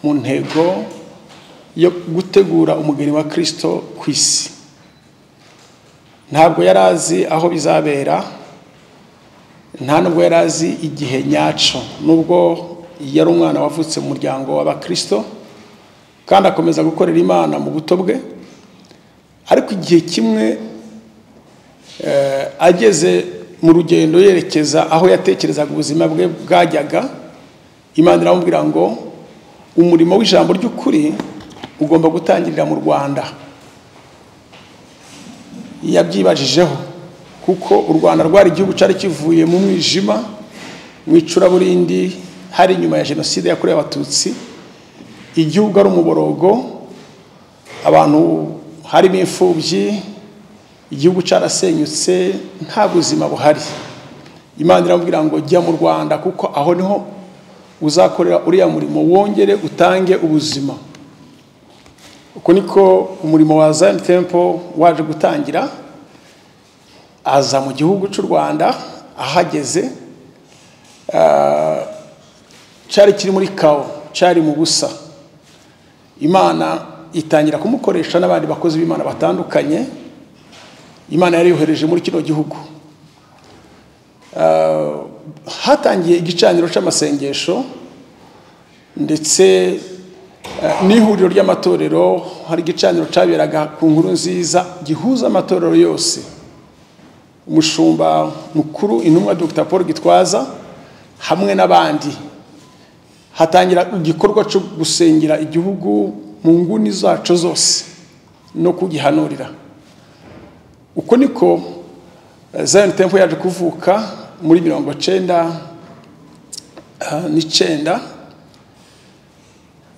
mu ntego yo gutegura umugeni wa kirisito ku isi ntabwo yari azi aho bizabera nta nubwo yari azi igihe nyacyo nubwo yari umwana wavutse mu muryango w'abakirisito kandi akomeza gukorera imana mu buto bwe ariko igihe kimwe ageze mu rugendo yerekeza aho yatekerezaga ubuzima bwe bwajyaga imana iramubwira ngo umurimo w'ijambo ry'ukuri ugomba gutangirira mu rwanda yabyibajijeho kuko u rwanda rwari igihugu cyari kivuye mu mwijima mu icuraburindi hari inyuma ya jenoside yakorewe abatutsi igihugu ari umuborogo abantu harimo imfubyi igihugu cyarasenyutse nta buzima buhari imana iramubwira ngo jya mu rwanda kuko aho niho uzakorera uriya murimo wongere utange ubuzima uko niko umurimo wa zayini tempo waje gutangira aza mu gihugu cy'u rwanda ahageze cyari kiri muri kawo cyari mu busa imana itangira kumukoresha n'abandi bakozi b'imana batandukanye imana yari yohereje muri kino gihugu hatangiye igicaniro cy'amasengesho ndetse n'ihuriro ry'amatorero hari igicaniro cyaberaga ku nkuru nziza gihuza amatorero yose umushumba mukuru intumwa dr paul gitwaza hamwe n'abandi hatangira igikorwa cyo gusengera igihugu mu nguni zacu zose no kugihanurira uko niko zion temple yaje kuvuka muri mirongo cyenda n'icyenda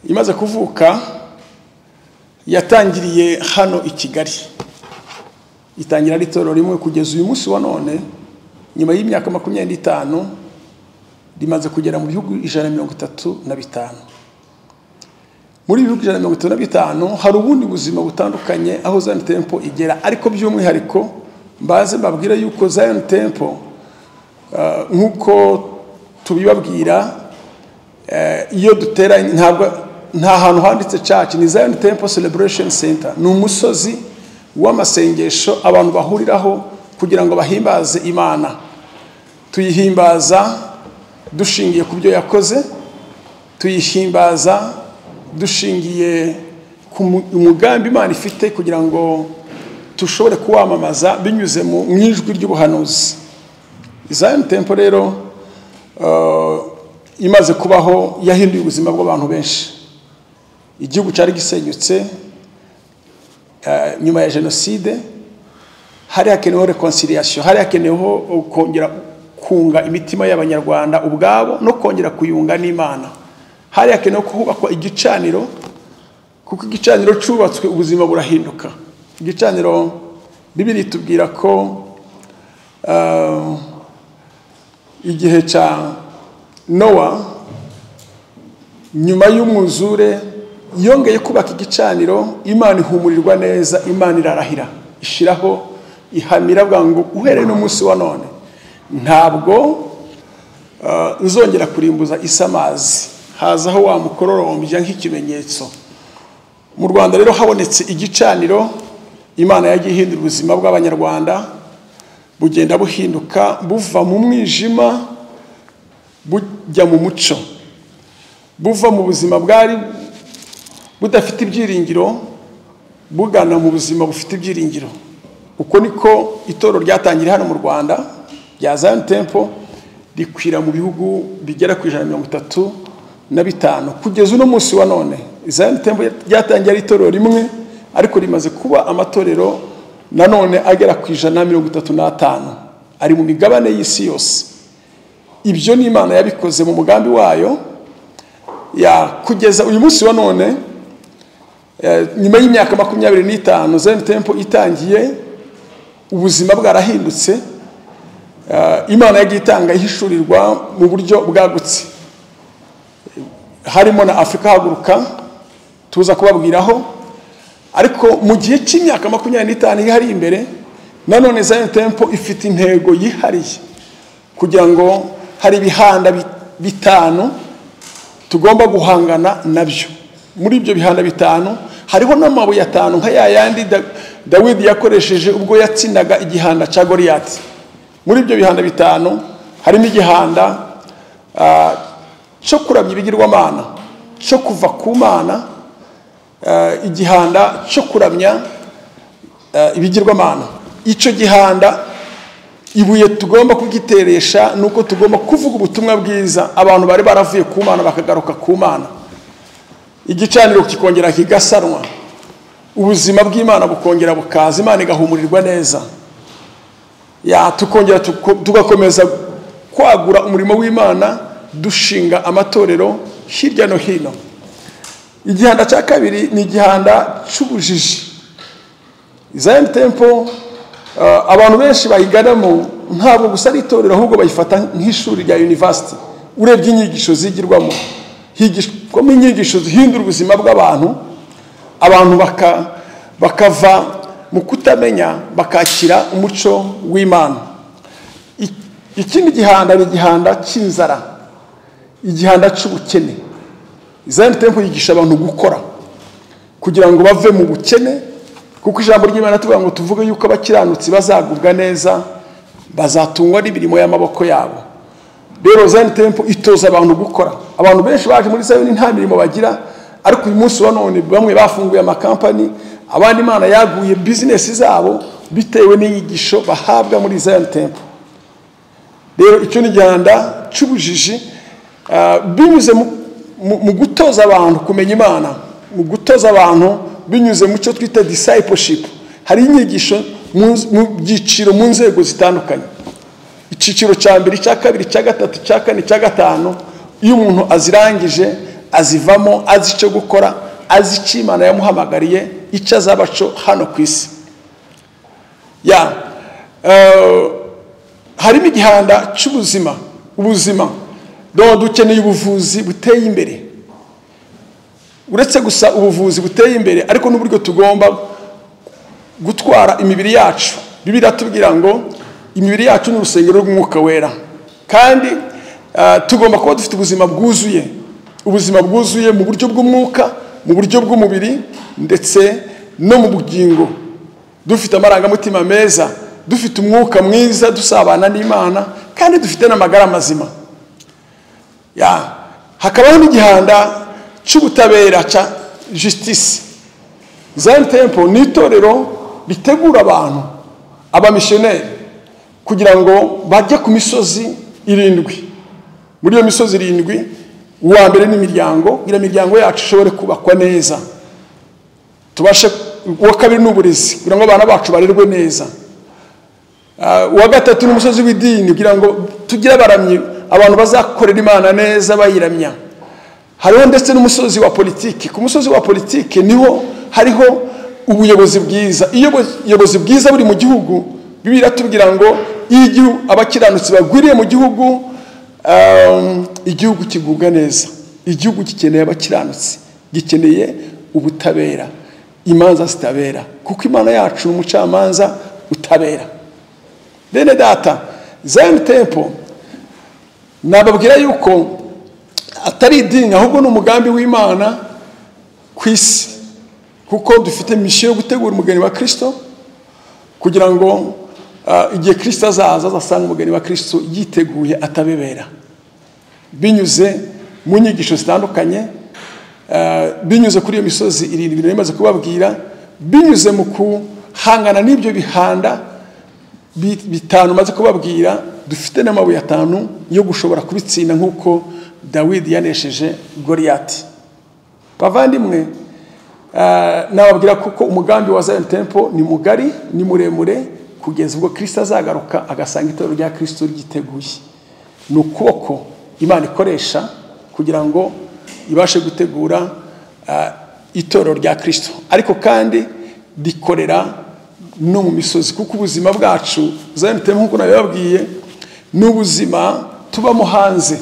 imaze kuvuka yatangiriye hano i kigali itangira ari itorero rimwe kugeza uyu munsi wa none nyuma y'imyaka makumyabiri n'itanu rimaze kugera mu bihugu ijana na mirongo itatu na bitanu muri bihugu ijana na mirongo itatu na bitanu hari ubundi buzima butandukanye aho Zion Temple igera ariko by'umwihariko mbaze mbabwire yuko Zion Temple nk'uko tubibabwira iyo dutera ntabwo nta hantu handitse church ni Zion Temple Celebration Center ni umusozi w'amasengesho abantu bahuriraho kugira ngo bahimbaze imana tuyihimbaza dushingiye ku byo yakoze tuyihimbaza dushingiye ku mugambi imana ifite kugira ngo dushobore kuwamamaza binyuze mu ijwi ry'ubuhanuzi zayini tempo rero imaze kubaho yahinduye ubuzima bw'abantu benshi igihugu cyari gisenyutse nyuma ya jenoside hari hakeneweho rekonciliation hari hakeneweho kongera kunga imitima y'abanyarwanda ubwabo no kongera kuyunga n'imana hari hakenewe ko hubakwa igicaniro kuko igicaniro cyubatswe ubuzima burahinduka igicaniro bibiri tubwira ko igihe cya nowa nyuma y'umwuzure yongeye kubaka igicaniro imana ihumurirwa neza imana irarahira ishyiraho ihamira bwa ngo uhereye n'umunsi wa none ntabwo uzongera kurimbuza isa amazi hazaho wamukororombya nk'ikimenyetso mu rwanda rero habonetse igicaniro imana yagiye ihindura ubuzima bw'abanyarwanda bugenda buhinduka buva mu mwijima bujya mu muco buva mu buzima bwari budafite ibyiringiro bugana mu buzima bufite ibyiringiro uko niko itorero ryatangiriye hano mu rwanda rya Zion Temple rikwira mu bihugu bigera ku ijana mirongo itatu na bitanu kugeza uno munsi wa none Zion Temple ryatangiye ari itorero rimwe ariko rimaze kuba amatorero nanone agera ku ijana mirongo itatu n'atanu ari mu migabane y'isi yose ibyo ni imana yabikoze mu mugambi wayo ya kugeza uyu munsi wa none nyuma y'imyaka makumyabiri n'itanu Zion Temple itangiye ubuzima bwarahindutse imana yagiye itanga ihishurirwa mu buryo bwagutse harimo na afurika haguruka tuza kubabwiraho ariko mu gihe cy'imyaka makumyabiri n'itanu ihari imbere nanone Zion Temple ifite intego yihariye kugira ngo hari ibihanda bitanu tugomba guhangana nabyo muri ibyo bihano bitanu hariho n'amabuye atanu nka ya yandi Da- dawidi yakoresheje ubwo yatsinaga igihanda cya goriyati muri ibyo bihanda bitanu harimo igihanda ah, cyo kuramya ibigirwamana cyo kuva ku mana ah, igihanda cyo kuramya ah, ibigirwamana icyo gihanda ibuye tugomba kugiteresha ni uko tugomba kuvuga ubutumwa bwiza abantu bari baravuye ku mana bakagaruka ku mana igicaniro kikongera kigasanwa ubuzima bw'imana bukongera bukaza imana igahumurirwa neza ya tukongera tuko- tugakomeza kwagura umurimo w'imana dushinga amatorero hirya no hino igihanda cya kabiri ni igihanda cy'ubujiji zayini tempo ah, abantu benshi bayiganamo ntabwo gusa ari itorero ahubwo bayifata nk'ishuri rya yunivasiti urebye inyigisho zigirwamo higishwamo inyigisho zihindura ubuzima bw'abantu abantu baka- bakava mu kutamenya bakakira umuco w'imana I- ikindi gihanda ni igihanda cy'inzara igihanda cy'ubukene zayini tempo yigisha abantu gukora kugira ngo bave mu bukene kuko ijambo ry'imana tuvuga ngo tuvuge yuko abakiranutsi bazagubwa neza bazatungwa n'imirimo y'amaboko yabo rero zayini tempo itoza abantu gukora abantu benshi baje muri zayini nta mirimo bagira ariko uyu munsi wa none bamwe bafunguye amakampani abandi imana yaguye bizinesi zabo bitewe n'inyigisho bahabwa muri zayini tempo rero icyo ni igihanda cy'ubujiji ah, binyuze mu- mu- mu gutoza abantu kumenya imana mu gutoza abantu binyuze mu cyo twita discipleship hari inyigisho mu nz- mu byiciro mu nzego zitandukanye icyiciro cya mbere icya kabiri icya gatatu icya kane icya gatanu iyo umuntu azirangije azivamo azi icyo gukora azi icyo imana yamuhamagariye icyo azaba cyo hano ku isi ya eh, harimo igihanda cy'ubuzima ubuzima dore dukeneye ubuvuzi buteye imbere uretse gusa ubuvuzi buteye imbere ariko n'uburyo tugomba gutwara imibiri yacu bibiliya tubwira ngo imibiri yacu ni urusengero rw'umwuka wera kandi ah, tugomba kuba dufite ubuzima bwuzuye ubuzima bwuzuye mu buryo bw'umwuka mu buryo bw'umubiri ndetse no mu bugingo dufite amarangamutima meza dufite umwuka mwiza dusabana n'imana kandi dufite n'amagara mazima ya hakabaho n'igihanda cy'ubutabera cya jisitisi Zion Temple ni itorero ritegura abantu abamisiyoneri kugira ngo bajye ku misozi irindwi muri iyo misozi irindwi uwa mbere ni imiryango kugira imiryango yacu ishobore kubakwa neza tubashe uwa kabiri ni uburezi kugira ngo abana bacu barerwe neza Ah, uwa gatatu ni umusozi w'idini kugira ngo tugire abaramyi abantu bazakorera imana neza bayiramya hariho ndetse n'umusozi wa politiki ku musozi wa politiki niho hariho ubuyobozi bwiza iyo ubuyobozi bwiza buri mu gihugu bibiliya tubwira ngo iyo igihu- abakiranutsi bagwiriye mu gihugu um, igihugu kigubwa neza igihugu gikeneye abakiranutsi gikeneye ubutabera imanza zitabera kuko imana yacu ni umucamanza utabera bene data zayini tempo nababwira yuko atari idini ahubwo ni umugambi w'imana ku isi kuko dufite misiyo yo gutegura umugeni wa kirisito kugira ngo ah, igihe kirisito azaza azasanga umugeni wa kirisito yiteguye atabebera binyuze mu nyigisho zitandukanye eh, binyuze kuri iyo misozi irindwi nari maze kubabwira binyuze mu guhangana n'ibyo bihanda bi- bitanu maze kubabwira dufite n'amabuye atanu yo gushobora kubitsinda nk'uko dawidi yanesheje goriyati bavandimwe eh, nababwira kuko umugambi wa zayoni tempo ni mugari ni muremure kugeza ubwo kirisito azagaruka agasanga itorero rya kirisito ryiteguye ni ukuboko imana ikoresha kugira ngo ibashe gutegura ah, itorero rya kirisito ariko kandi rikorera no mu misozi kuko ubuzima bwacu zanitemo nk'uko nabibabwiye ni ubuzima tubamo hanze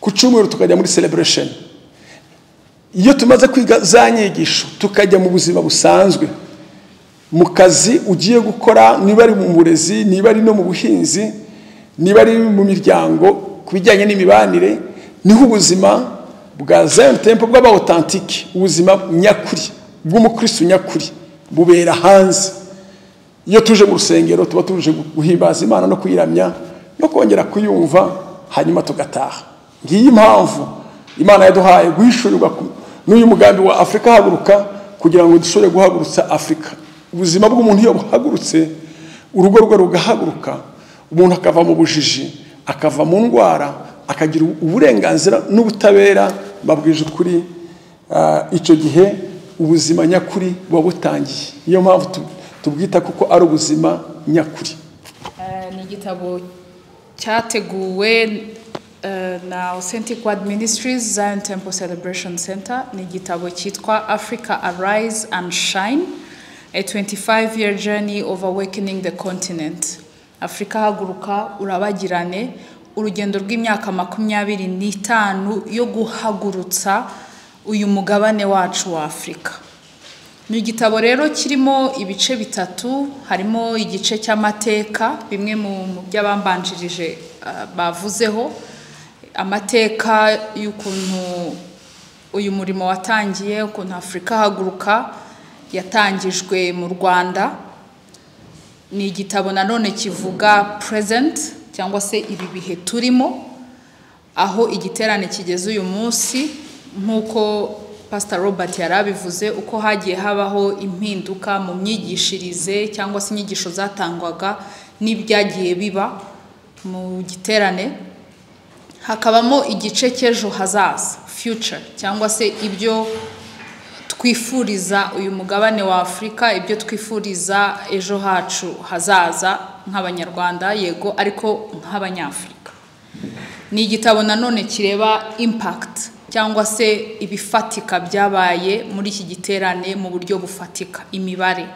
ku cyumweru tukajya muri celebration iyo tumaze kwiga za nyigisho tukajya mu buzima busanzwe mu kazi ugiye gukora niba ari mu burezi niba ari no mu buhinzi niba ari mu miryango ku bijyanye n'imibanire niho ubuzima bwa zayoni tempo bw'abawotantike ubuzima nyakuri bw'umukristo nyakuri bubera hanze iyo tuje mu rusengero tuba tuje guhimbaza imana no kuyiramya no kongera kuyumva hanyuma tugataha ngiyi impamvu imana yaduhaye guhishurirwa n'uyu mugambi wa afurika haguruka kugira ngo dushobore guhagurutsa afurika ubuzima bw'umuntu iyo buhagurutse urugo rwe rugahaguruka umuntu akava mu bujiji akava mu ndwara akagira uburenganzira n'ubutabera babwije ukuri icyo gihe ubuzima nyakuri buba butangiye niyo mpamvu tubwita kuko ari ubuzima nyakuri ni igitabo cyateguwe na Authentic Word Ministries Zion Temple Celebration Center ni igitabo cyitwa Africa Arise and Shine a 25 year journey of awakening the continent Afrika haguruka urabagirane urugendo rw'imyaka makumyabiri n'itanu yo guhagurutsa uyu mugabane wacu wa Afurika ni igitabo rero kirimo ibice bitatu harimo igice cy'amateka bimwe mu by'abambanjirije bavuzeho amateka y'ukuntu uyu murimo watangiye ukuntu afurika haguruka yatangijwe mu rwanda ni igitabo nanone kivuga present cyangwa se ibi bihe turimo aho igiterane kigeze uyu munsi nk'uko pasita robert yari abivuze uko hagiye habaho impinduka mu myigishirize cyangwa se inyigisho zatangwaga n'ibyagiye biba mu giterane hakabamo igice cy'ejo hazaza future cyangwa se ibyo twifuriza uyu mugabane wa afurika ibyo twifuriza ejo hacu hazaza nk'abanyarwanda yego ariko nk'abanyafurika ni igitabo nanone kireba impact cyangwa se ibifatika byabaye muri iki giterane mu buryo bufatika imibare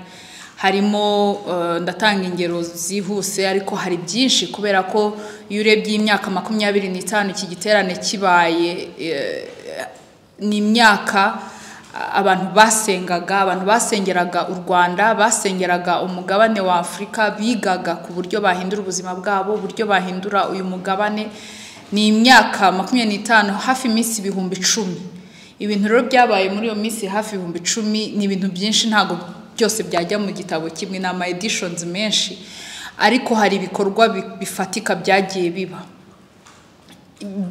harimo ndatanga ingero zihuse ariko hari byinshi kubera ko iyo urebye imyaka makumyabiri n'itanu iki giterane kibaye ni imyaka abantu basengaga abantu basengeraga u rwanda basengeraga umugabane wa afurika bigaga ku buryo bahindura ubuzima bwabo uburyo bahindura uyu mugabane ni imyaka makumyabiri n'itanu hafi iminsi ibihumbi icumi ibintu rero byabaye muri iyo minsi hafi ibihumbi icumi ni ibintu byinshi ntabwo byose byajya mu gitabo kimwe ni ama edishonizi menshi ariko hari ibikorwa bifatika byagiye biba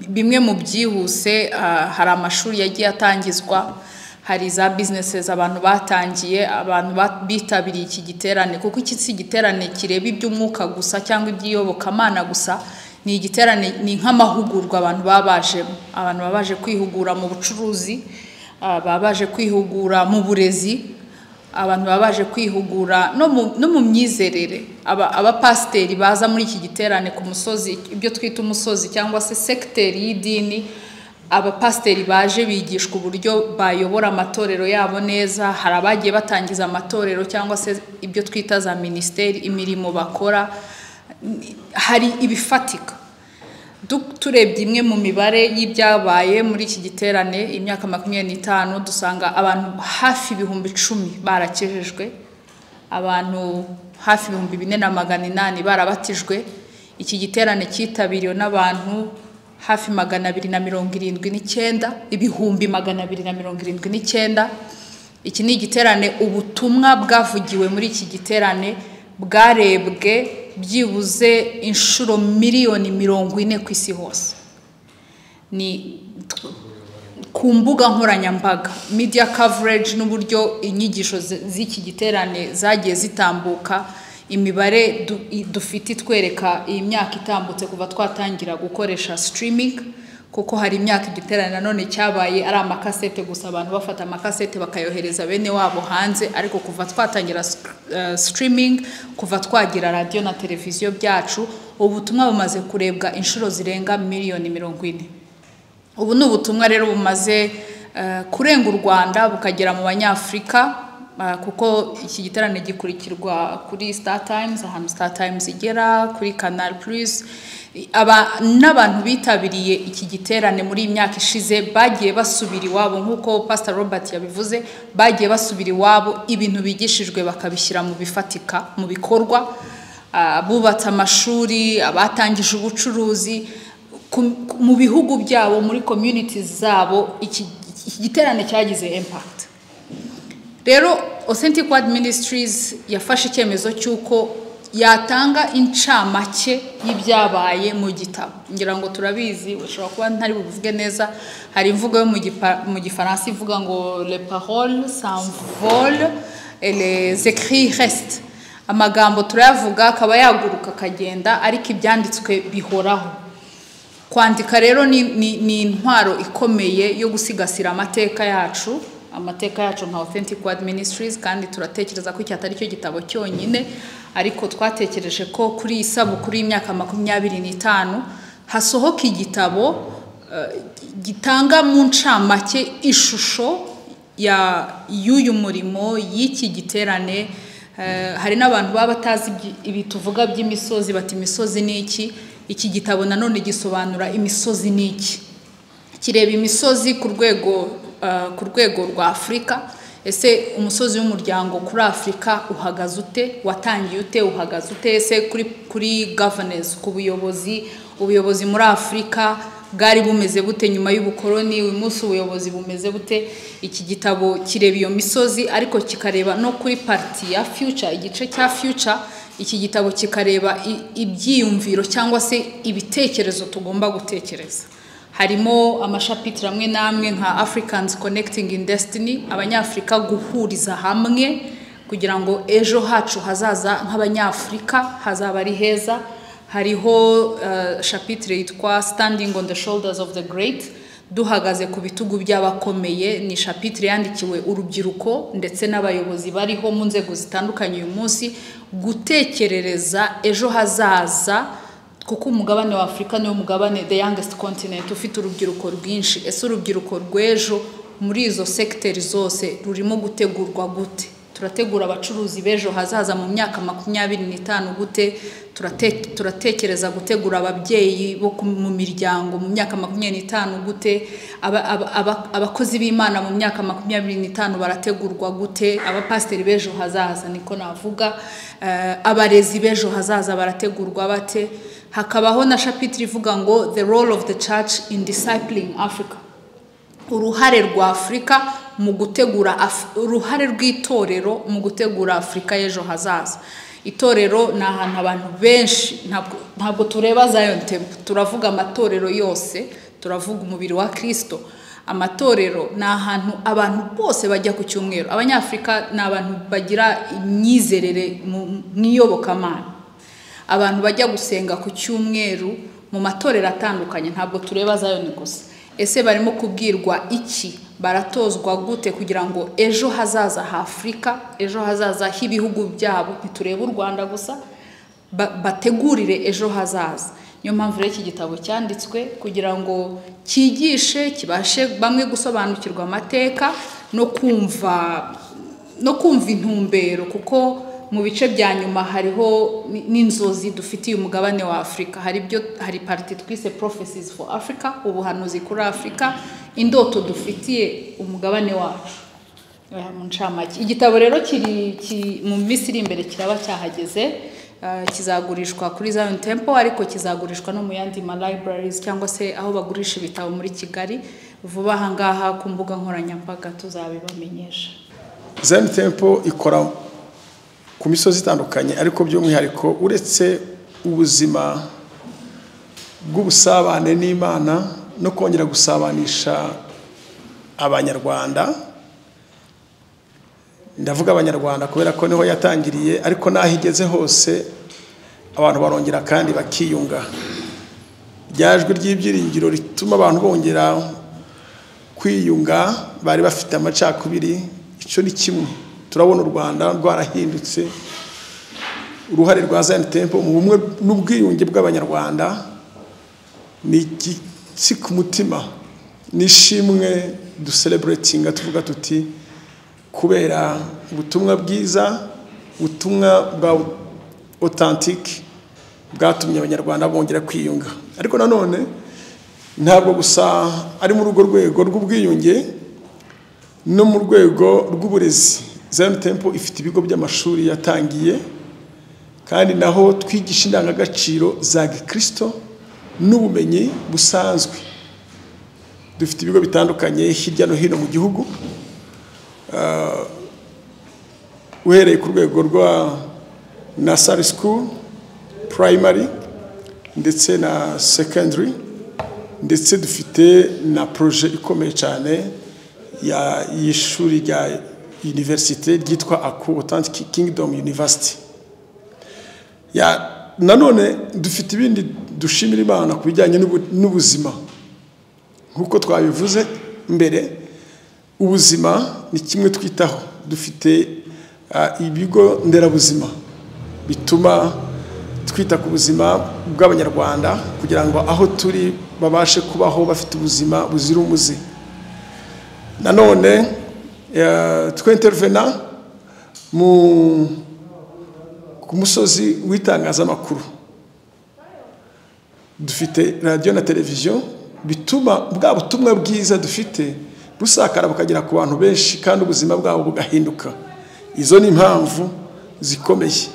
bimwe mu byihuse hari amashuri yagiye atangizwa hari za bizinesi abantu batangiye abantu bitabiriye iki giterane kuko iki si igiterane kireba iby'umwuka gusa cyangwa iby'iyobokamana gusa ni igiterane ni nk'amahugurwa abantu baba bajemo abantu baba baje kwihugura mu bucuruzi baba baje kwihugura mu burezi abantu baba baje kwihugura no mu myizerere abapasiteri baza muri iki giterane ku musozi ibyo twita umusozi cyangwa se sekiteri y'idini abapasiteri baje bigishwa uburyo bayobora amatorero yabo neza hari abagiye batangiza amatorero cyangwa se ibyo twita za minisiteri imirimo bakora hari ibifatika turebye imwe mu mibare y'ibyabaye muri iki giterane imyaka makumyabiri n'itanu dusanga abantu hafi ibihumbi icumi barakejejwe abantu hafi ibihumbi bine na magana inani barabatijwe iki giterane cyitabiriwe n'abantu hafi magana abiri na mirongo irindwi n'icyenda ibihumbi magana abiri na mirongo irindwi n'icyenda iki ni igiterane ubutumwa bwavugiwe muri iki giterane bwarebwe byibuze inshuro miliyoni mirongo ine ku isi hose ni ku mbuga nkoranyambaga media coverage n'uburyo inyigisho z'iki giterane zagiye zitambuka imibare dufite itwereka iyi myaka itambutse kuva twatangira gukoresha streaming kuko hari imyaka igiterane nanone cyabaye ari amakasete gusa abantu bafata amakasete bakayohereza bene wabo hanze ariko kuva twatangira streaming kuva twagira radiyo na televiziyo byacu ubutumwa bumaze kurebwa inshuro zirenga miliyoni mirongo ine ubu ni ubutumwa rero bumaze kurenga u rwanda bukagera mu banyafurika kuko iki giterane gikurikirwa kuri star times ahantu star times igera kuri canal plus n'abantu bitabiriye iki giterane muri iyi myaka ishize bagiye basubira iwabo nk'uko pastor robert yabivuze bagiye basubira iwabo ibintu bigishijwe bakabishyira mu bifatika mu bikorwa bubatse amashuri abatangije ubucuruzi ku- ku- mu bihugu byabo muri communities zabo iki iki giterane cyagize impact rero authentic word ministries yafashe icyemezo cy'uko yatanga incamake y'ibyabaye mu gitabo ngira ngo turabizi ushobora kuba ntari buvuge neza hari imvugo yo mu gipa- mu gifaransa ivuga ngo le parole s'envole et les écrits restent amagambo turayavuga akaba yaguruka akagenda ariko ibyanditswe bihoraho kwandika rero ni, ni, ni intwaro ikomeye yo gusigasira amateka yacu amateka yacu nka authentic word ministries kandi turatekereza ko iki atari cyo gitabo cyonyine ariko twatekereje ko kuri iyi sabukuru y'imyaka makumyabiri n'itanu hasohoka igitabo eh, gitanga mu ncamake ishusho ya y'uyu murimo y'iki giterane eh, hari n'abantu baba batazi ibyi- ibi tuvuga by'imisozi bati imisozi ni iki iki gitabo nanone gisobanura imisozi ni iki kireba imisozi ku rwego eh, ku rwego rwa afurika ese umusozi w'umuryango kuri afurika uhagaze ute watangiye ute uhagaze ute ese kuri kuri governance ku buyobozi ubuyobozi muri afurika bwari bumeze bute nyuma y'ubukoloni uyu munsi ubuyobozi bumeze bute iki gitabo kireba iyo misozi ariko kikareba no kuri parti ya future igice cya future iki gitabo kikareba i- ibyiyumviro cyangwa se ibitekerezo tugomba gutekereza harimo amashapitire amwe n'amwe nka africans connecting in destiny abanyafurika guhuriza hamwe kugira ngo ejo hacu hazaza nk'abanyafurika hazaba ari heza hariho eh, shapitire yitwa standing on the shoulders of the great duhagaze ku bitugu by'abakomeye ni shapitire yandikiwe urubyiruko ndetse n'abayobozi bariho mu nzego zitandukanye uyu munsi gutekerereza ejo hazaza kuko umugabane wa afurika niwo mugabane the youngest continent ufite urubyiruko rwinshi ese urubyiruko rw'ejo muri izo sekiteri zose rurimo gutegurwa gute turategura abacuruzi b'ejo hazaza mu myaka makumyabiri n'itanu gute Turate- turatekereza gutegura ababyeyi bo ku- mu miryango mu myaka makumyabiri n'itanu gute Aba- aba- aba- abakozi b'imana mu myaka makumyabiri n'itanu barategurwa gute abapasiteri b'ejo hazaza niko navuga Eh, abarezi b'ejo hazaza barategurwa bate hakabaho na shapitire ivuga ngo the role of the church in discipling africa uruhare rwa afurika mu gutegura Af- uruhare rw'itorero mu gutegura afurika y'ejo hazaza itorero ni ahantu abantu benshi ntabwo- ntabwo tureba zion temple turavuga amatorero yose turavuga umubiri wa kirisito amatorero ni ahantu abantu bose bajya ku cyumweru abanyafurika ni abantu bagira imyizerere mu mu iyobokamana abantu bajya gusenga ku cyumweru mu matorero atandukanye ntabwo tureba zayoni gusa ese barimo kubwirwa iki baratozwa gute kugira ngo ejo hazaza h'afurika ejo hazaza h'ibihugu byabo ntiturebe u rwanda gusa ba- bategurire ejo hazaza niyo mpamvu rero iki gitabo cyanditswe kugira ngo cyigishe kibashe bamwe gusobanukirwa amateka no kumva no kumva intumbero kuko mu bice bya nyuma hariho ni- n'inzozi dufitiye umugabane wa afurika hari ibyo hari pariti twise prophecies for africa ubuhanuzi kuri afurika indoto dufitiye umugabane wacu Oya, mu ncamake igitabo rero kiri ki- mu minsi iri imbere kiraba cyahageze eh, kizagurishwa kuri Zion Temple ariko kizagurishwa no mu yandi ma libraries cyangwa se aho bagurisha ibitabo muri Kigali vuba aha ngaha ku mbuga nkoranyambaga tuzabibamenyesha zayini tempo ikora ku misozi itandukanye ariko by'umwihariko uretse ubuzima bw'ubusabane n'imana no kongera gusabanisha abanyarwanda ndavuga abanyarwanda kubera ko niho yatangiriye ariko n'aho igeze hose abantu barongera kandi bakiyunga ryajwi ry'ibyiringiro rituma abantu bongera kwiyunga bari bafite amacakubiri icyo ni kimwe turabona u rwanda rwarahindutse uruhare rwa zayini tempo mu bumwe n'ubwiyunge bw'abanyarwanda ni igitsi ku mutima n'ishimwe dusereburetinga tuvuga tuti kubera ubutumwa bwiza ubutumwa bwa otantike bwatumye abanyarwanda bongera kwiyunga ariko nanone ntabwo gusa ari muri urwo rwego rw'ubwiyunge no mu rwego rw'uburezi Zion Temple ifite ibigo by'amashuri yatangiye kandi naho twigisha indangagaciro za gikristo n'ubumenyi busanzwe dufite ibigo bitandukanye hirya no hino mu gihugu Ah, uhereye ku rwego rwa nasari sikuru purayimari ndetse na sekendari ndetse dufite na poroje ikomeye cyane ya- y'ishuri rya univerisite ryitwa aku otantiki kingidomu univerisiti ya nanone dufite ibindi dushimira imana ku bijyanye n'ubu- n'ubuzima nk'uko twabivuze mbere ubuzima ni kimwe twitaho dufite ah, ibigo nderabuzima bituma twita ku buzima bw'abanyarwanda kugira ngo aho turi babashe kubaho bafite ubuzima buzira umuze nanone eh, twintervena mu ku musozi w'itangazamakuru dufite radiyo na televiziyo bituma bwa butumwa bwiza dufite busakara bukagera ku bantu benshi kandi ubuzima bwabo bugahinduka izo ni impamvu zikomeye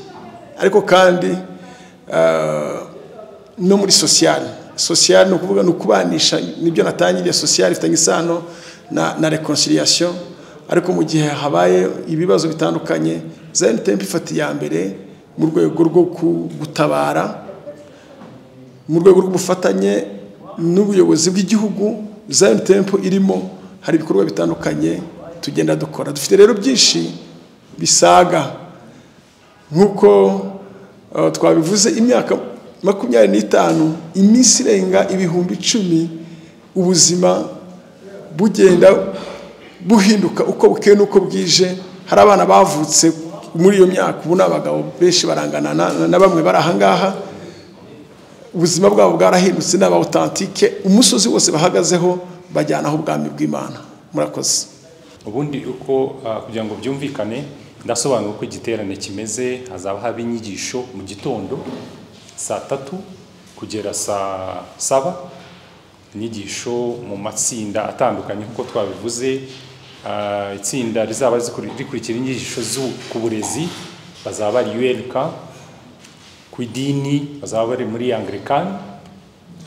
ariko kandi ah, no muri sosiyali sosiyali ni ukuvuga ni ukubanisha nibyo natangiriye sosiyali ifitanye isano na, na reconciliation ariko mu gihe habaye ibibazo bitandukanye zion temple ifata iya mbere mu rwego rwo ku- gutabara mu rwego rw'ubufatanye n'ubuyobozi bw'igihugu Zion Temple irimo hari ibikorwa bitandukanye tugenda dukora dufite rero byinshi bisaga nk'uko eh, twabivuze imyaka makumyabiri n'itanu iminsi irenga ibihumbi icumi ubuzima bugenda buhinduka uko bukeye n'uko bwije hari abana bavutse muri iyo myaka ubu ni abagabo benshi barangana na- na bamwe bari ahangaha ubuzima bwabo bwarahindutse ni abawutantike umusozi wose bahagazeho bajyanaho ubwami bw'imana murakoze ubundi uko ah, kugira ngo byumvikane ndasobanura uko igiterane kimeze hazaba haba inyigisho mu gitondo saa tatu kugera saa saba inyigisho mu matsinda atandukanye nk'uko twabivuze Ah, itsinda rizaba rikuri- rikurikira inyigisho zu- ku burezi bazaba bari ULK ku idini bazaba bari muri Anglican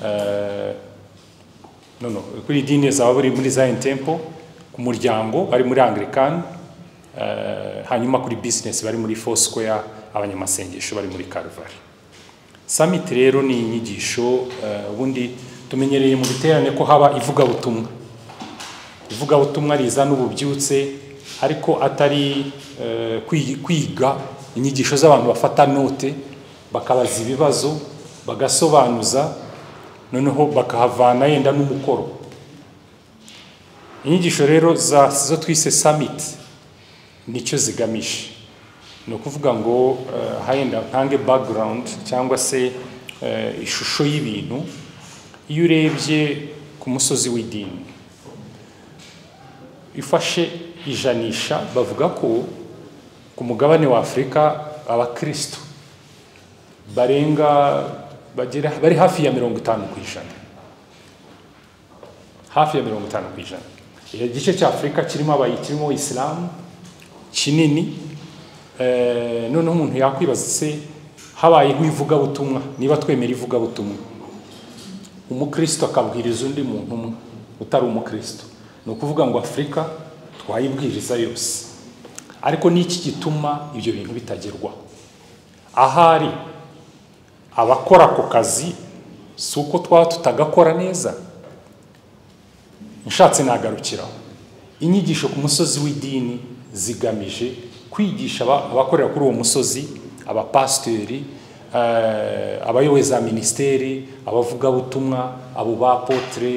Eh, no, no, kuri idini zaba bari muri Zion Temple ku muryango bari muri Anglican eh, hanyuma kuri business bari muri Foursquare abanyamasengesho bari muri Calvary summit rero ni inyigisho eh, ubundi tumenyereye mu biterane ko haba ivugabutumwa ivugabutumwa rizana ububyutse ariko atari eh, kwi- kwiga inyigisho z'abantu bafata note bakabaza ibibazo bagasobanuza noneho bakahavana yenda n'umukoro inyigisho rero za zo twise summit nicyo zigamije ni ukuvuga ngo eh, henda ntange background cyangwa se eh, ishusho y'ibintu iyo urebye ku musozi w'idini ifashe ijanisha bavuga ko ku mugabane wa afurika abakristo barenga bagera bari hafi ya mirongo itanu ku ijana hafi ya mirongo itanu ku ijana igice cya afurika kirimo abayi kirimo isilamu kinini Eh, noneho umuntu yakwibaza se habayeho ivugabutumwa niba twemera ivugabutumwa umukristo akabwiriza undi muntu umwe utari umukristo ni ukuvuga ngo afurika twayibwiriza yose ariko n'iki gituma ibyo bintu bitagerwaho ahari abakora ako kazi si uko twaba tutagakora neza nshatse nagarukiraho inyigisho ku musozi w'idini zigamije kwigisha aba- abakorera kuri uwo musozi abapasiteri eh, abayoboye za minisiteri abavugabutumwa abo bapotere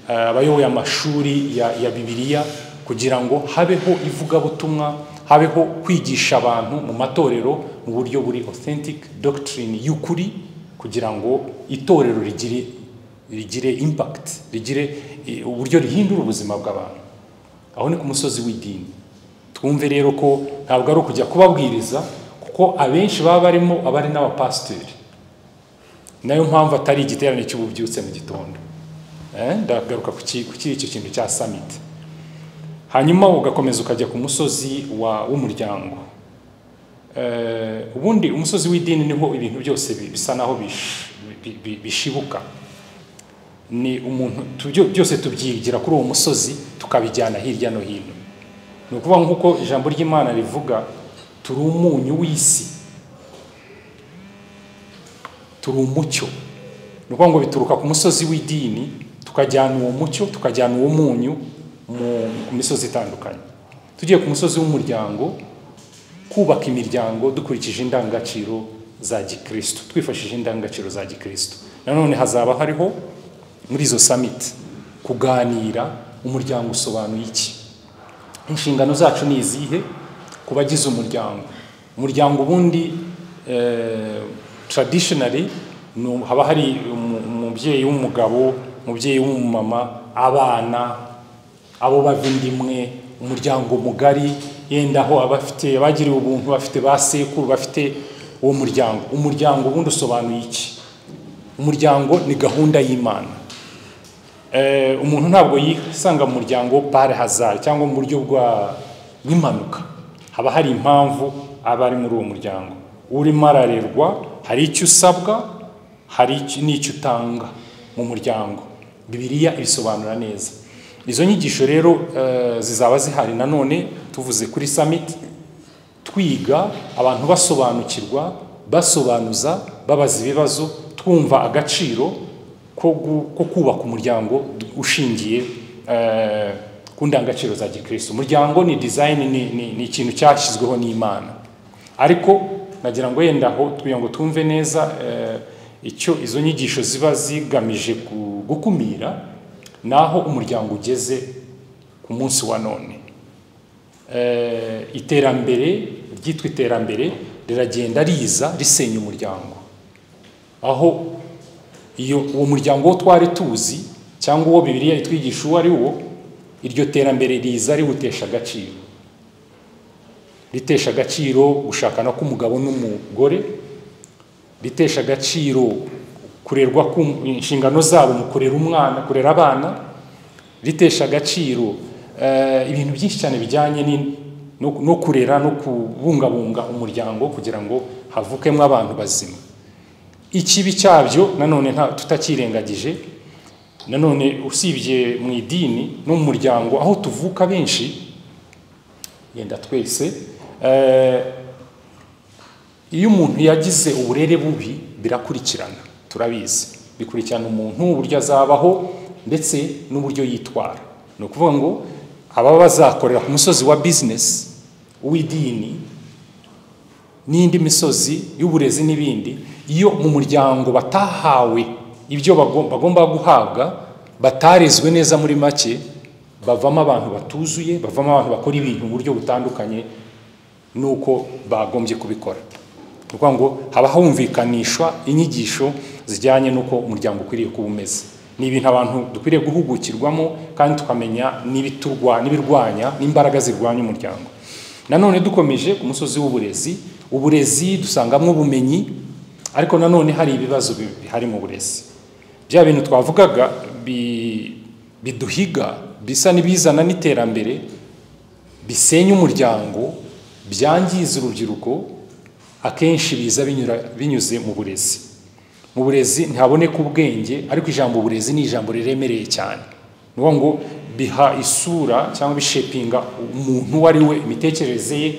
eh, abayoboye amashuri ya, ya bibiliya kugira ngo habeho ivugabutumwa habeho kwigisha abantu mu matorero mu buryo buri authentic doctrine y'ukuri kugira ngo itorero rigire rigire impact rigire eh, uburyo rihindura ubuzima bw'abantu aho ni ku musozi w'idini twumve rero ko ntabwo ari ukujya kubabwiriza kuko abenshi baba barimo abari n'abapasiteri nayo mpamvu atari igiterane cy'ububyutse mu gitondo Eh, ndagaruka ku ki- ku kiri icyo kintu cya summit hanyuma ugakomeza ukajya ku musozi wa- w'umuryango Eh, ubundi umusozi w'idini niho ibintu byose bi- bisa naho bish- bi- bi- bishibuka ni umuntu tubyo- byose tubyigira kuri uwo musozi tukabijyana hirya no hino ni ukuvuga nk'uko ijambo ry'imana rivuga turi umunyu w'isi turi umucyo ni ukuvuga ngo bituruka ku musozi w'idini tukajyana uwo mucyo tukajyana uwo munyu mu- ku misozi itandukanye tugiye ku musozi w'umuryango kubaka imiryango dukurikije indangagaciro za gikristo twifashishije indangagaciro za gikristo nanone hazaba hariho muri izo samiti kuganira umuryango usobanuye iki inshingano zacu ni izihe ku bagize umuryango umuryango ubundi eh, traditionally ni- haba hari umu- umubyeyi w'umugabo umubyeyi w'umumama abana abo bava indi imwe umuryango mugari yenda aho abafite abagiriwe ubuntu bafite ba sekuru bafite uwo muryango umuryango ubundi usobanuye iki umuryango ni gahunda y'imana Eh, umuntu ntabwo yisanga mu muryango bare hazari cyangwa mu buryo bwa bw'impanuka haba hari impamvu aba ari muri uwo muryango urimo ararerwa hari icyo usabwa hari icyo- n'icyo utanga mu muryango bibiliya ibisobanura neza izo nyigisho rero eh, zizaba zihari nanone tuvuze kuri samiti twiga abantu basobanukirwa basobanuza babaza ibibazo twumva agaciro ko gu- ko kubaka umuryango d- ushingiye eh, ku ndangagaciro za gikristo umuryango ni design ni- ni ni ikintu cyashyizweho n'imana ariko nagira ngo yenda aho kugira ngo twumve neza eh, icyo izo nyigisho ziba zigamije gu- gukumira naho umuryango ugeze ku munsi wa none eh, iterambere ryitwa iterambere riragenda riza risenya umuryango aho iyo uwo muryango wo twari tuzi cyangwa uwo bibiliya itwigisha uwo ari wo iryo terambere riza riwutesha agaciro ritesha agaciro gushakana k'umugabo n'umugore ritesha agaciro kurerwa ku inshingano zabo mu kurera umwana kurera abana ritesha agaciro eh, ibintu byinshi cyane bijyanye ni- no no kurera no kubungabunga umuryango kugira ngo havukemo abantu bazima ikibi cyabyo nanone nta tutakirengagije nanone usibye mu idini no mu muryango aho tuvuka benshi yenda twese eh, iyo umuntu yagize uburere bubi birakurikirana turabizi bikurikirana umuntu uburyo azabaho ndetse n'uburyo yitwara ni ukuvuga ngo ababa bazakorera ku musozi wa bizinesi uw'idini n'indi misozi y'uburezi n'ibindi iyo mu muryango batahawe ibyo bagom- bagomba guhabwa batarezwe neza muri make bavamo abantu batuzuye bavamo abantu bakora ibintu mu buryo butandukanye n'uko bagombye kubikora ni ukuvuga ngo haba humvikanishwa inyigisho zijyanye n'uko umuryango ukwiriye kuba umeze ni ibintu abantu dukwiriye guhugukirwamo kandi tukamenya n'ibiturwa n'ibirwanya n'imbaraga zirwanya umuryango nanone dukomeje ku musozi w'uburezi uburezi dusangamo ubumenyi ariko nanone hari ibibazo bi- bihari mu burezi bya bintu twavugaga bi- biduhiga bisa n'ibizana n'iterambere bisenya umuryango byangiza urubyiruko akenshi biza binyura binyuze mu burezi mu burezi ntihaboneka ubwenge ariko ijambo uburezi ni ijambo riremereye cyane ni ukuvuga ngo biha isura cyangwa bishepinga umuntu uwo ari we imitekerereze ye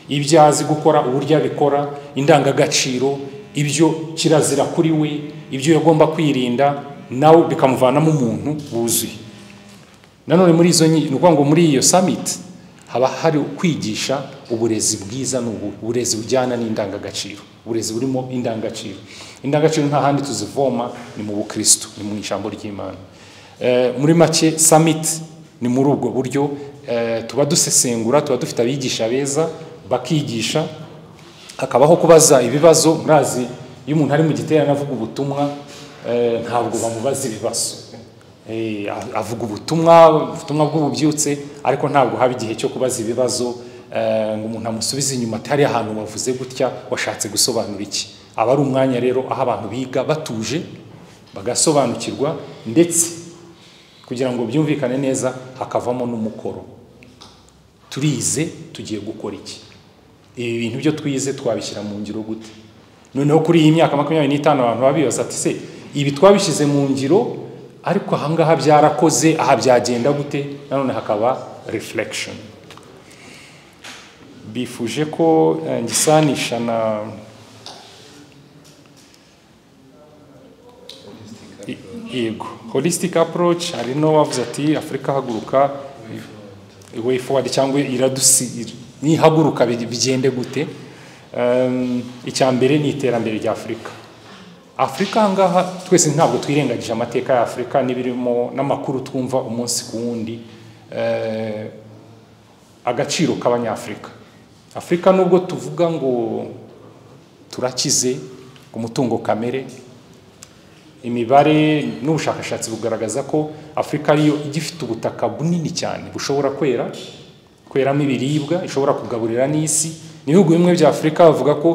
ibyo azi gukora uburyo abikora indangagaciro ibyo kirazira kuri we ibyo yagomba kwirinda nawe bikamuvanamo umuntu wuzuye nanone muri izo nyi- ni ukuvuga ngo muri iyo samiti haba hari kwigisha uburezi bwiza ni ubu uburezi bujyana n'indangagaciro uburezi burimo indangagaciro indangagaciro nta handi tuzivoma ni mu bukristo ni mu ijambo ry'imana Eh, muri make samiti ni muri ubwo buryo eh, tuba dusesengura tuba dufite abigisha beza bakigisha hakabaho kubaza ibibazo murazi iyo umuntu ari mu giterane avuga ubutumwa eh, ntabwo bamubaza ibibazo Eh, avuga ubutumwa ubutumwa bw'ububyutse ariko ntabwo haba igihe cyo kubaza ibibazo eh, ngo umuntu amusubize inyuma ati hariya ahantu wavuze gutya washatse gusobanura iki aba ari umwanya rero aho abantu biga batuje bagasobanukirwa ndetse kugira ngo byumvikane neza hakavamo n'umukoro turize tugiye gukora iki ibi bintu byo twize twabishyira mu ngiro gute noneho kuri iyi myaka makumyabiri n'itanu abantu babibaza ati se ibi twabishyize mu ngiro ariko ahangaha byarakoze aha byagenda gute nanone hakaba reflection bifuje ko eh, ngisanisha na I- yego holistic approach hari n'uwavuze ati afurika haguruka way forward cyangwa iradusi nihaguruka bi- bigende gute Em, icya mbere ni iterambere rya afurika afurika ahangaha twese ntabwo twirengagije amateka ya afurika n'ibirimo n'amakuru twumva umunsi ku wundi Eh, agaciro k'abanyafurika afurika nubwo tuvuga ngo turakize ku mutungo kamere imibare n'ubushakashatsi bugaragaza ko afurika ariyo igifite ubutaka bunini cyane bushobora kwera kweramo ibiribwa ishobora kugaburira n'isi ibihugu bimwe bya afurika bavuga ko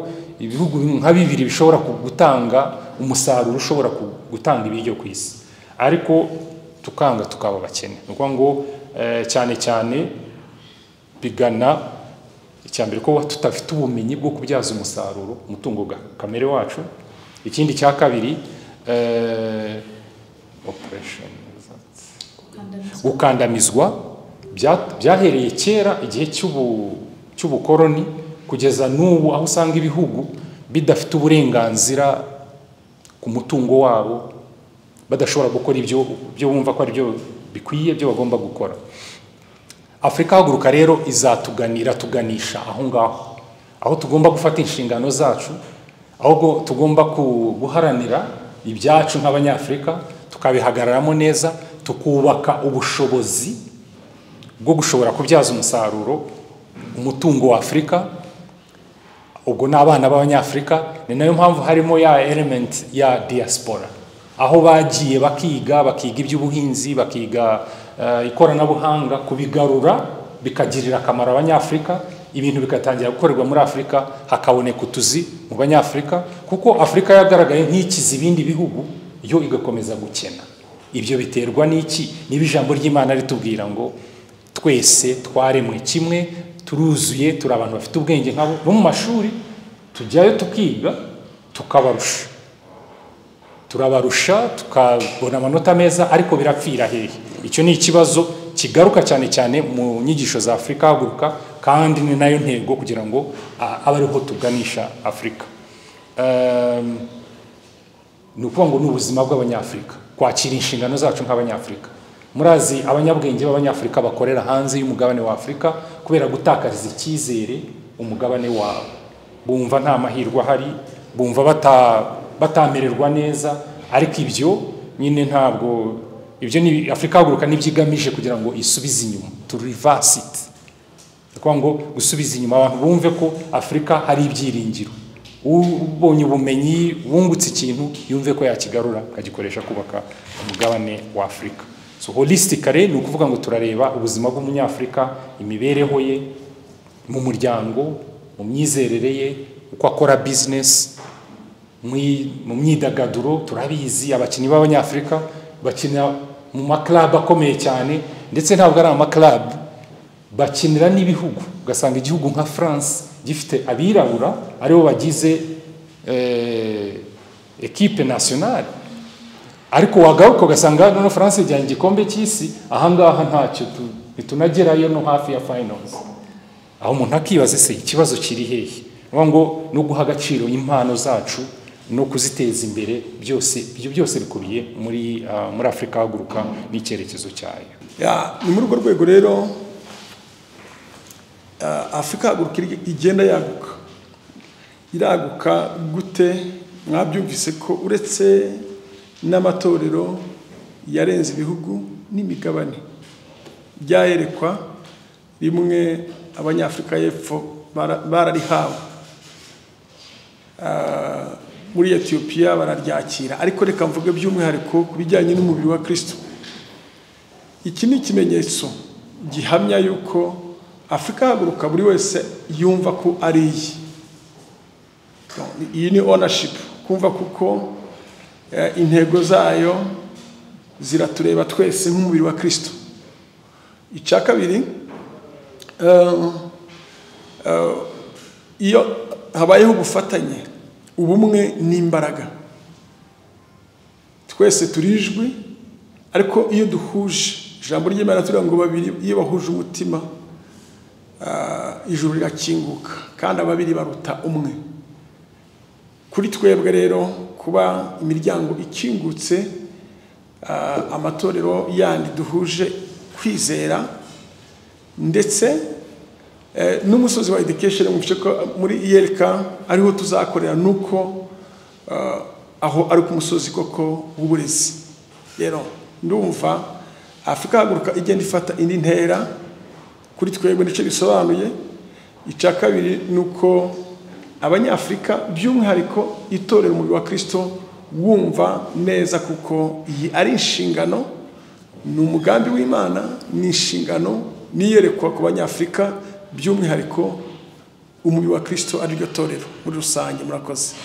ibihugu bimwe nka bibiri bishobora ku- gutanga umusaruro ushobora ku- gutanga ibiryo ku isi ariko tukanga tukaba abakene ni ukuvuga ngo eh, cyane cyane bigana icyambere ko tutafite ubumenyi bwo kubyaza umusaruro umutungo ga- kamere wacu ikindi cya kabiri eh, operation gukandamizwa bya- byahereye kera igihe cy'ubu- cy'ubukoroni kugeza n'ubu aho usanga ibihugu bidafite uburenganzira ku mutungo wabo badashobora gukora ibyo byo bumva ko ari byo bikwiye byo bagomba gukora afurika haguruka rero izatuganira tuganisha aho ngaho aho tugomba gufata inshingano zacu aho go- tugomba ku- guharanira ibyacu nk'abanyafurika tukabihagararamo neza tukubaka ubushobozi bwo gushobora kubyaza umusaruro umutungo wa afurika ubwo ni abana b'abanyafurika ni nayo mpamvu harimo ya element ya diaspora aho bagiye bakiga bakiga iby'ubuhinzi bakiga eh, ikoranabuhanga kubigarura bikagirira akamaro abanyafurika ibintu bigatangira gukorerwa muri afurika hakaboneka utuzi mu banyafurika kuko afurika yagaragaye nk'ikiza ibindi bihugu yo igakomeza gukena ibyo biterwa n'iki niba ijambo ry'imana ritubwira ngo twese twaremwe kimwe turuzuye turi abantu bafite ubwenge nkabo no mu mashuri tujyayo tukiga tukabarusha turabarusha tukabona amanota meza ariko birapfira hehe icyo ni ikibazo kigaruka cyane cyane mu nyigisho za afurika haguruka kandi ni nayo ntego kugira ngo a- abe ariho tuganisha afurika Ehm, ni ukuvuga ngo ni ubuzima bw'abanyafurika kwakira inshingano zacu nk'abanyafurika murazi abanyabwenge b'abanyafurika bakorera hanze y'umugabane wa afurika kubera gutakaza icyizere umugabane wabo bumva nta mahirwe ahari bumva bata- batamererwa neza ariko ibyo nyine ntabwo ibyo ni afurika haguruka nibyo igamije kugira ngo isubize inyuma to reverse it ni ukuvuga ngo gusubiza inyuma abantu bumve ko afurika hari ibyiringiro ubonye ubumenyi wungutse ikintu yumve ko yakigarura akagikoresha kubaka umugabane wa afurika so holistically ni ukuvuga ngo turareba ubuzima bw'umunyafurika imibereho ye mu muryango mu myizerere ye uko akora business mwi- mu myidagaduro turabizi abakinnyi b'abanyafurika bakina mu maklabu akomeye cyane ndetse ntabwo ari amaklabu bakinira n'ibihugu ugasanga igihugu nka france gifite abirabura aribo bagize eh, ekipe nationale ariko wagaruka ugasanga noneho france yajyanye igikombe cy'isi ahangaha ntacyo tu- ntitunagerayo no hafi ya finance aho umuntu akibaza se ikibazo kiri hehe Ni ukuvuga ngo no guha agaciro impano zacu no kuziteza imbere byose ibyo byose bikubiye muri ah, muri afurika haguruka n'icyerekezo cyayo Ya, ni muri urwo rwego rero ah, afurika haguruka iri- igenda yaguka iraguka gute mwabyumvise ko uretse n'amatorero yarenze ibihugu n'imigabane byayerekwa rimwe abanyafurika y'epfo bara- bararihawe Ah, muri etiyopiya bararyakira ariko reka mvuge by'umwihariko ku bijyanye n'umubiri wa kirisito iki ni ikimenyetso gihamya yuko afurika haguruka buri wese yumva ko ari iye iyi ni onashipu kumva kuko eh, intego zayo ziratureba twese nk'umubiri wa kirisito icya kabiri eh, eh, iyo habayeho ubufatanye ubumwe n'imbaraga twese turijwi ariko iyo duhuje ijambo ry'imana turiya ngo babiri iyo bahuje umutima ah, ijuru rirakinguka kandi ababiri baruta umwe kuri twebwe rero kuba imiryango ikingutse ah, amatorero yandi duhuje kwizera ndetse eh, n'umusozi wa education mu bice ko- muri iyereka ariho tuzakorera ni uko ah, aho ari ku musozi koko w'uburezi rero ndumva afurika haguruka igenda ifata indi ntera kuri twebwe nicyo bisobanuye icya kabiri ni uko abanyafurika by'umwihariko itorera umubiri wa kirisito wumva neza kuko iyi ari inshingano ni umugambi w'imana ni inshingano n'iyerekwa ku banyafurika by'umwihariko umubiri wa kirisito ari ryo torero muri rusange murakoze